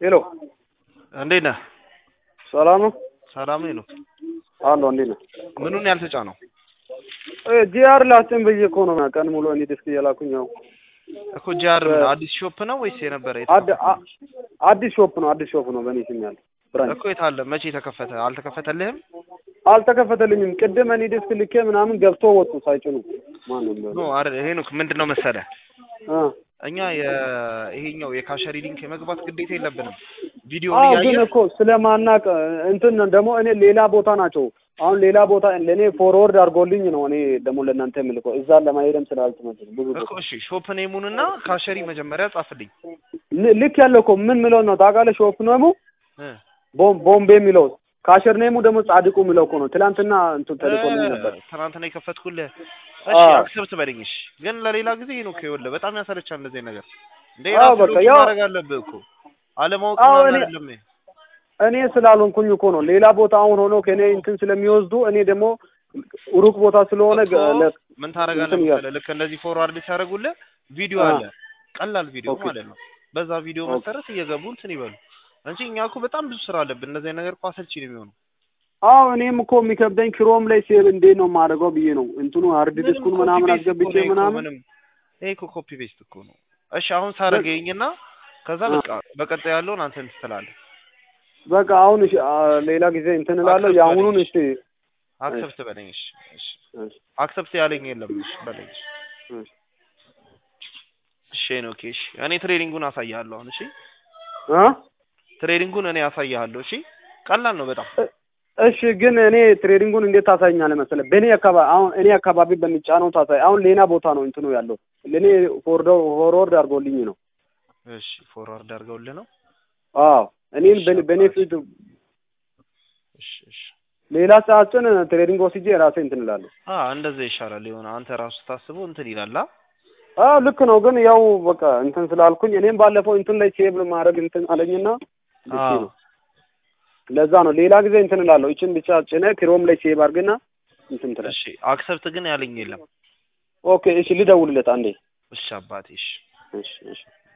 ሄሎ እንዴት ነህ? ሰላም ነው ሰላም ነው ይሉት አለሁ። እንዴት ነህ? ምኑን ያልተጫነው? ጂአር ላስጭን ብዬ እኮ ነው ቀን ሙሉ እኔ ዲስክ እየላኩኝ ያው እኮ ጂአር አዲስ ሾፕ ነው ወይስ የነበረ የት አድ- አ- አዲስ ሾፕ ነው አዲስ ሾፕ ነው በእኔ ስም ያለው ብራንች እኮ የት አለ? መቼ ተከፈተ? አልተከፈተልህም? አልተከፈተልኝም። ቅድም እኔ ዲስክ ልኬ ምናምን ገብቶ ወጡ ሳይጭኑ ማንም ኖ አረ ሄኖክ ምንድን ነው መሰለህ አ እኛ የ- ይሄኛው የካሸሪ ሊንክ የመግባት ግዴታ የለብንም። ቪዲዮ አዎ ግን እያየህ እኮ ስለማናቅ እንትን ደግሞ እኔ ሌላ ቦታ ናቸው። አሁን ሌላ ቦታ ለእኔ ፎርወርድ አድርጎልኝ ነው እኔ ደግሞ ለእናንተ የምልከው እዛ ለማሄድም ስላልተመቸኝ ብዙ እኮ እሺ ሾፕ ኔሙንና ካሸሪ መጀመሪያ ጻፍልኝ ል- ልክ ያለው እኮ ምን ምለው ነው ታውቃለህ? ሾፕ ኔሙ እ ቦም- ቦምቤ የሚለው ካሸር ኔሙ ደግሞ ጻድቁ የሚለው እኮ ነው። ትናንትና እንትን ተልኮልኝ ነበር። ትናንትና የከፈትኩልህ እሺ አዎ። አክሰብት በለኝ እሺ ግን ለሌላ ጊዜ ነው ይኸውልህ በጣም ያሰለቻል እንደዚህ ነገር እንደ አዎ፣ ራስህ በቃ ሎጊን ያው- ማድረግ አለብህ እኮ አለማወቅ አዎ፣ ምናምን እኔ- አይደለም ይሄ። እኔ ስላልሆንኩኝ እኮ ነው። ሌላ ቦታ አሁን ሆኖ ከእኔ እንትን ስለሚወስዱ እኔ ደግሞ ሩቅ ቦታ ስለሆነ እኮ ገ- ለ- ምን ታደርጋለህ እንትን እያልኩ- መሰለህ ልክ እንደዚህ ፎርዋርድ ሲያደርጉልህ ቪዲዮ አ። አለ ቀላል ቪዲዮ ኦኬ። ማለት ነው በዛ ቪዲዮ ኦኬ። መሰረት እየገቡ እንትን ይበሉ እንጂ እኛ እኮ በጣም ብዙ ስራ አለብን እንደዚህ አይነት ነገር እኮ አሰልቺ ነው የሚሆነው አዎ እኔም እኮ የሚከብደኝ ክሮም ላይ ሴቭ እንዴት ነው የማደርገው ብዬ ነው እንትኑ ሃርድ ዲስኩን ምንም ምናምን copy paste አስገብቼ እኮ ነው ይሄ እኮ ምናምን ምንም ይሄ እኮ ኮፒ ፔስት እኮ ነው እሺ አሁን ሳረገኝና ከዛ አ። በቃ በቀጣይ ያለውን አንተ እንትን ትላለህ በቃ አሁን እሺ፣ አ፣ ሌላ ጊዜ እንትን እላለሁ። አክሰፕት የአሁኑን በለኝ። እስቲ አክሰፕት በለኝ እሺ እሺ እሺ፣ አክሰፕት ያለኝ የለም እሺ በለኝ እሺ እሺ። እሺ ነው ኦኬ እሺ እኔ ትሬኒንጉን አሳይሃለሁ አሁን እሺ አ? ትሬኒንጉን እኔ አሳይሃለሁ እሺ ቀላል ነው በጣም እሺ ግን እኔ ትሬዲንጉን እንዴት ታሳይኛለህ መሰለህ? በእኔ አካባቢ አሁን እኔ አካባቢ በሚጫነው ታሳይ። አሁን ሌላ ቦታ ነው እንትኑ ያለው ለእኔ ፎርዶ ፎርወርድ አድርጎልኝ ነው። እሺ ፎርዋርድ አድርገውልህ ነው አዎ እኔን እሺ፣ በኔ- በኔ አባቴ። ፊት እሺ እሺ ሌላ ሰዓትን ትሬዲንግ ወስጄ ራሴ እንትን እላለሁ። አ እንደዛ ይሻላል የሆነ አንተ ራሱ ታስበው እንትን ይላል አ አዎ ልክ ነው። ግን ያው በቃ እንትን ስላልኩኝ እኔም ባለፈው እንትን ላይ ሴቭ ማድረግ እንትን አለኝና ልክ አዎ ነው። ለዛ ነው ሌላ ጊዜ እንትን እላለሁ። ይችን ብቻ ጭነህ ክሮም ላይ ሴቭ አድርግና እንትን ትላለህ። እሺ አክሰፕት ግን ያለኝ የለም ኦኬ እሺ ልደውልለት አንዴ። እሺ አባቴ እሺ እሺ እሺ